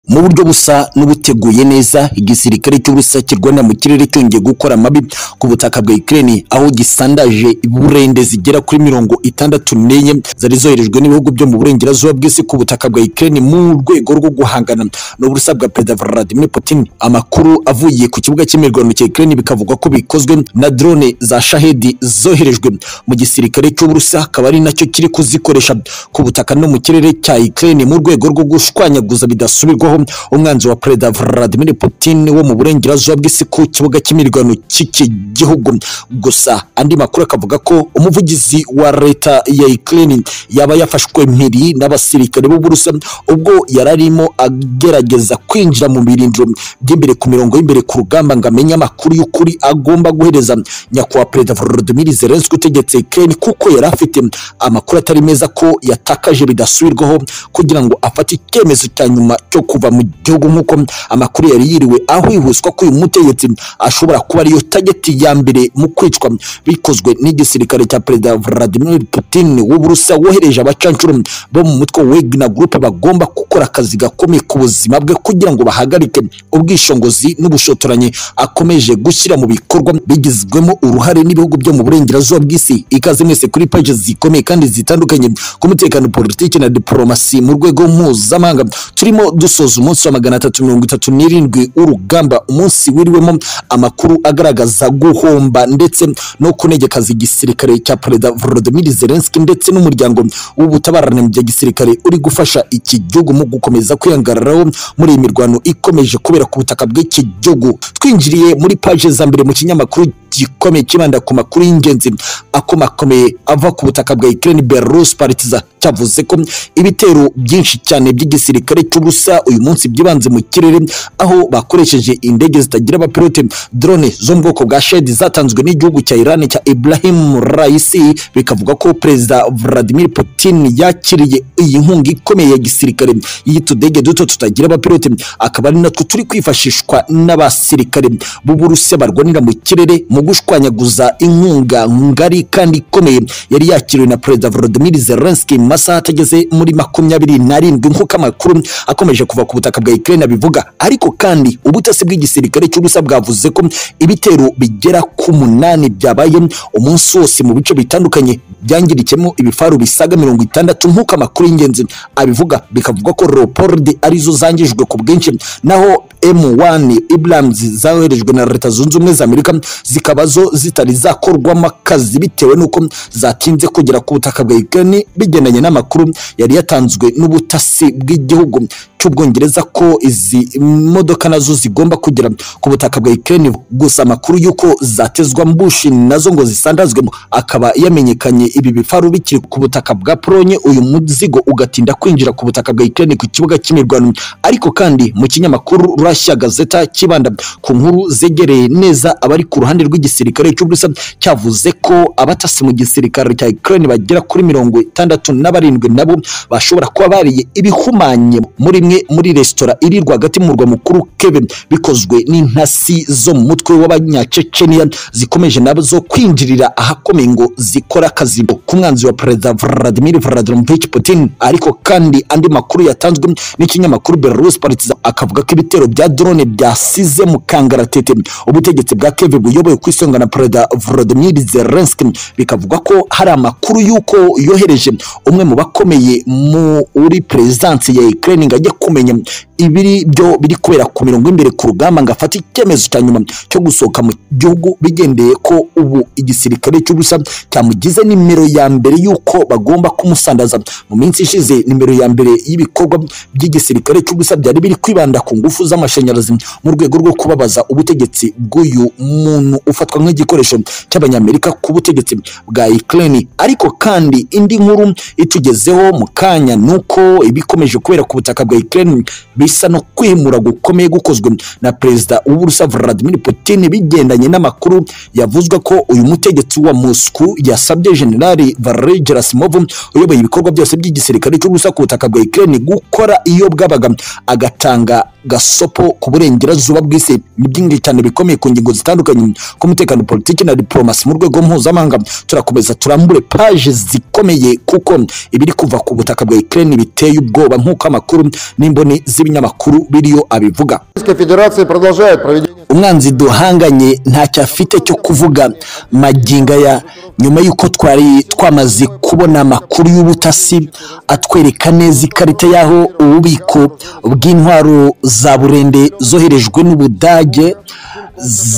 mu buryo busa n'ubuteguye neza igisirikare cy'uburusiya kirwanira mu kirere cyongeye gukora amabi ku butaka bwa Ukraine aho gisandaje burende zigera kuri mirongo itandatu n'enye zari zoherejwe n'ibihugu byo mu burengerazuba bw'isi ku butaka bwa Ukraine mu rwego rwo guhangana n'uburusiya bwa perezida Vladimir Putin amakuru avuye ku kibuga cy'imirwano cya Ukraine bikavugwa ko bikozwe na drone za shahedi zoherejwe mu gisirikare cy'uburusiya akaba ari nacyo kiri kuzikoresha ku butaka no mu kirere cya Ukraine mu rwego rwo gushwanyaguza bidasubirwaho umwanzi wa perezida Vladimir Putin wo mu burengerazuba bw'isi ku kibuga cy'imirwano cy'iki gihugu gusa andi makuru akavuga ko umuvugizi wa leta ya Ukraine yaba yafashwe impiri n'abasirikare b'uburusa ubwo yari arimo agerageza kwinjira mu birindiro by'imbere ku mirongo y'imbere ku rugamba ngo amenye amakuru y'ukuri agomba guhereza nyakubahwa perezida Volodymyr Zelensky utegetse Ukraine kuko yari afite amakuru atari meza ko yatakaje bidasubirwaho kugira ngo afate icyemezo cya nyuma cyo kuva mu gihugu nk'uko amakuru yari yiriwe ahwihuswa ko uyu mutegetsi ashobora kuba ariyo tageti ya mbere mu kwicwa bikozwe n'igisirikare cya perezida Vladimir Putin w'uburusiya wohereje abacancuro bo mu mutwe wa Wagner Group bagomba gukora akazi gakomeye ku buzima bwe kugira ngo bahagarike ubwishongozi n'ubushotoranyi akomeje gushyira mu bikorwa bigizwemo uruhare n'ibihugu byo mu burengerazuba bw'isi ikaze mwese kuri paji zikomeye kandi zitandukanye ku mutekano politiki na diplomasi mu rwego mpuzamahanga turimo dusoza umunsi wa magana atatu mirongo itatu n'irindwi w'urugamba umunsi wiriwemo amakuru agaragaza guhomba ndetse no kunegekaza igisirikare cya perezida Volodymyr Zelensky ndetse n'umuryango w'ubutabarane bya gisirikare uri gufasha iki gihugu mu gukomeza kwiyangararaho muri iyi mirwano ikomeje kubera ku butaka bw'iki gihugu twinjiriye muri paje za mbere mu kinyamakuru gikomeye kibanda ku makuru y'ingenzi akomakomeye ava ku butaka bwa Ukraine Belarus Partizan cyavuze ko ibitero byinshi cyane by'igisirikare cy'ubusa uyu munsi byibanze mu kirere aho bakoresheje indege zitagira abapilote drone zo mu bwoko bwa shedi zatanzwe n'igihugu cya Iran cya Ibrahim Raisi bikavuga ko perezida Vladimir Putin yakiriye iyi nkunga ikomeye ya gisirikare y'utudege duto tutagira abapilote akaba ari natwo turi kwifashishwa n'abasirikare b'Uburusiya barwanira mu kirere mu gushwanyaguza inkunga ngari kandi ikomeye yari yakiriwe na perezida Volodymyr Zelensky mu masaha atageze muri makumyabiri n'arindwi nk'uko amakuru akomeje kuva ku butaka bwa Ukraine abivuga ariko kandi ubutasi bw'igisirikare cy'ubusa bwavuze ko ibitero bigera ku munani byabaye umunsi wose mu bice bitandukanye byangirikemo ibifaru bisaga mirongo itandatu nk'uko amakuru y'ingenzi abivuga bikavuga ko Leopard arizo zangijwe ku bwinshi naho M1 Abrams zaherejwe na leta zunze ubumwe za Amerika zikaba zo zitari zakorwamo akazi bitewe n'uko zatinze kugera ku butaka bwa Ukraine bigendanye n'amakuru yari yatanzwe n'ubutasi bw'igihugu cy'ubwongereza ko izi modoka nazo zigomba kugera ku butaka bwa Ukraine gusa amakuru y'uko zatezwa mbushi nazo ngo zisandazwemo akaba yamenyekanye ibi bifaru bikiri ku butaka bwa Polonye uyu muzigo ugatinda kwinjira ku butaka bwa Ukraine ku kibuga cy'imirwano ariko kandi mu kinyamakuru Russia Gazeta kibanda ku nkuru zegereye neza abari ku ruhande rw'igisirikare cy'Uburusiya cyavuze ko abatasi mu gisirikare cya Ukraine bagera kuri mirongo itandatu na barindwi nabo bashobora kuba bariye ibihumanye muri mwe muri resitora iri rwagati mu murwa mukuru Kiev bikozwe n'intasi zo mu mutwe w'abanyacecenia zikomeje nazo kwinjirira ahakomeye ngo zikora akazi ku mwanzi wa perezida Vladimir Vladimirovich Putin ariko kandi andi makuru yatanzwe n'ikinyamakuru Belarus Partizan akavuga ko ibitero bya drone byasize mu kangaratete ubutegetsi bwa Kiev buyobowe ku isonga na perezida Volodymyr Zelensky bikavuga ko hari amakuru y'uko yohereje umwe mu bakomeye muri perezidansi ya Ukraine ngo ajye kumenya ibiri byo biri kubera ku mirongo imbere ku rugamba ngo afate icyemezo cya nyuma cyo gusohoka mu gihugu bigendeye ko ubu igisirikare cy'ubusa cyamugize nimero ya mbere y'uko bagomba kumusandaza mu minsi ishize nimero ya mbere y'ibikorwa by'igisirikare cy'ubusa byari biri kwibanda ku ngufu z'amashanyarazi mu rwego rwo kubabaza ubutegetsi bw'uyu muntu ufatwa nk'igikoresho cy'abanyamerika ku butegetsi bwa Ukraine ariko kandi indi nkuru itugezeho mu kanya nuko ibikomeje kubera ku butaka bwa Ukraine bisa no kwimura gukomeye gukozwe na perezida w'Uburusiya Vladimir Putin bigendanye n'amakuru yavuzwe ko uyu mutegetsi wa Moscow yasabye Generali Valery Gerasimov uyoboye ibikorwa byose by'igisirikare cy'Uburusiya ku butaka bwa Ukraine gukora iyo bwabaga agatanga gihanga gasopo ku burengerazuba bw'isi ni byinshi cyane bikomeye ku ngingo zitandukanye k'umutekano politiki na diplomasi mu rwego mpuzamahanga turakomeza turambure paje zikomeye kuko ibiri kuva ku butaka bwa Ukraine biteye ubwoba nk'uko amakuru n'imboni z'ibinyamakuru biriyo abivuga Российская Федерация продолжает проведение umwanzi duhanganye ntacyo afite cyo kuvuga maginga aya nyuma y'uko twari twamaze kubona amakuru y'ubutasi atwereka neza ikarita y'aho ububiko bw'intwaro za burende zoherejwe n'ubudage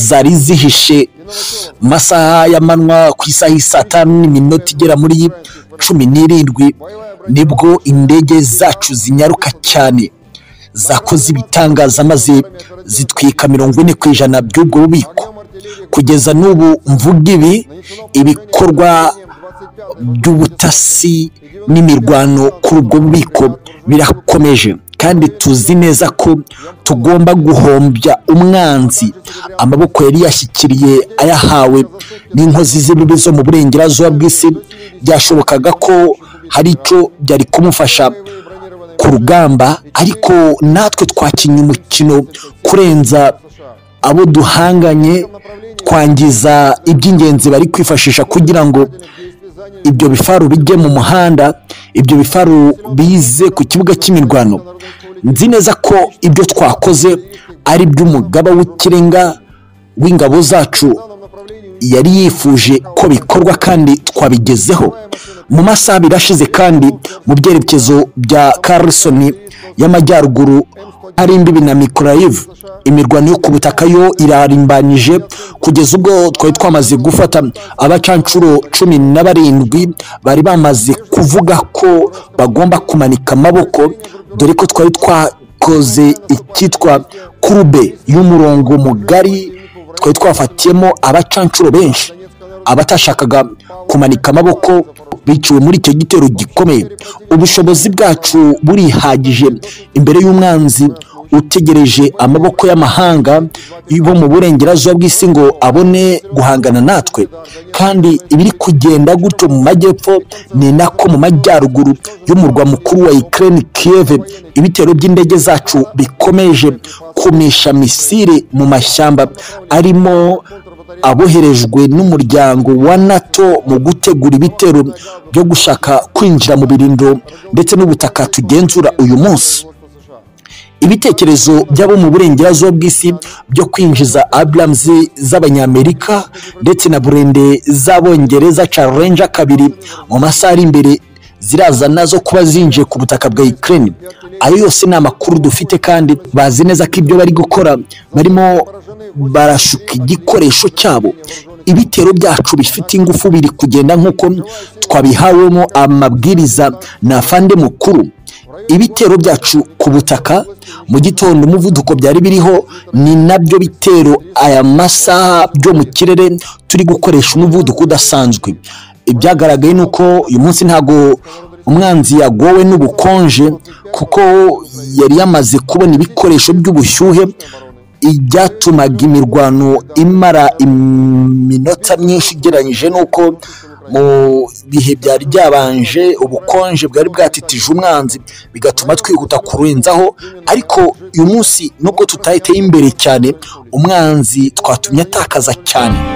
zari zihishe mu masaha y'amanywa ku isaha y'i saa tanu n'iminota igera muri cumi n'irindwi nibwo indege zacu zinyaruka cyane zakoze ibitangaza maze zitwika mirongo ine ku ijana by'ubwo bubiko kugeza n'ubu mvuga ibi ibikorwa by'ubutasi n'imirwano kuri ubwo bubiko birakomeje kandi tuzi neza ko tugomba guhombya umwanzi amaboko yari yashyikiriye ayahawe n'inkozi z'ibibi zo mu burengerazuba bw'isi byashobokaga ko hari icyo byari kumufasha ku rugamba ariko natwe twakinnye umukino kurenza abo duhanganye twangiza iby'ingenzi bari kwifashisha kugira ngo ibyo bifaru bijye mu muhanda ibyo bifaru bize ku kibuga cy'imirwano nzi neza ko ibyo twakoze ari iby'umugaba w'ikirenga w'ingabo zacu yari yifuje ko bikorwa kandi twabigezeho mu masaha abiri ashize kandi mu byerekezo bya Carlson y'amajyaruguru ari imbibi na mikoroyivu imirwano yo ku butaka yo irarimbanyije kugeza ubwo twari twamaze gufata abacanshuro cumi na barindwi bari bamaze kuvuga ko bagomba kumanika amaboko dore ko twari twakoze icyitwa kurube y'umurongo mugari twari twafatiyemo abacanshuro benshi abatashakaga kumanika amaboko biciwe muri icyo gitero gikomeye ubushobozi bwacu burihagije imbere y'umwanzi utegereje amaboko y'amahanga bo mu burengerazuba bw'isi ngo abone guhangana natwe kandi ibiri kugenda gutyo mu majyepfo ni nako mu majyaruguru y'umurwa mukuru wa Ukraine Kiev ibitero by'indege zacu bikomeje kumisha misiri mu mashyamba arimo aboherejwe n'umuryango wa nato mu gutegura ibitero byo gushaka kwinjira mu birindo ndetse n'ubutaka tugenzura uyu munsi ibitekerezo by'abo mu burengerazuba bw'isi byo kwinjiza abrams z'abanyamerika ndetse na burende z'abongereza challenge kabiri mu masaha ari imbere ziraza nazo kuba zinjiye ku butaka bwa Ukraine ayo yose ni amakuru dufite kandi bazi neza ko ibyo bari gukora barimo barashuka igikoresho cyabo ibitero byacu bifite ingufu biri kugenda nk'uko twabihawemo amabwiriza na fande mukuru ibitero byacu ku butaka mu gitondo umuvuduko byari biriho ni nabyo bitero aya masaha byo mu kirere turi gukoresha umuvuduko udasanzwe ibyagaragaye ni uko uyu munsi ntabwo umwanzi yagowe n'ubukonje kuko yari yamaze kubona ibikoresho by'ubushyuhe ibyatumaga imirwano imara iminota myinshi ugereranyije n'uko mu bihe byari byabanje ubukonje bwari bwatitije umwanzi bigatuma twihuta kurenzaho ariko uyu munsi nubwo tutahiteye imbere cyane umwanzi twatumye atakaza cyane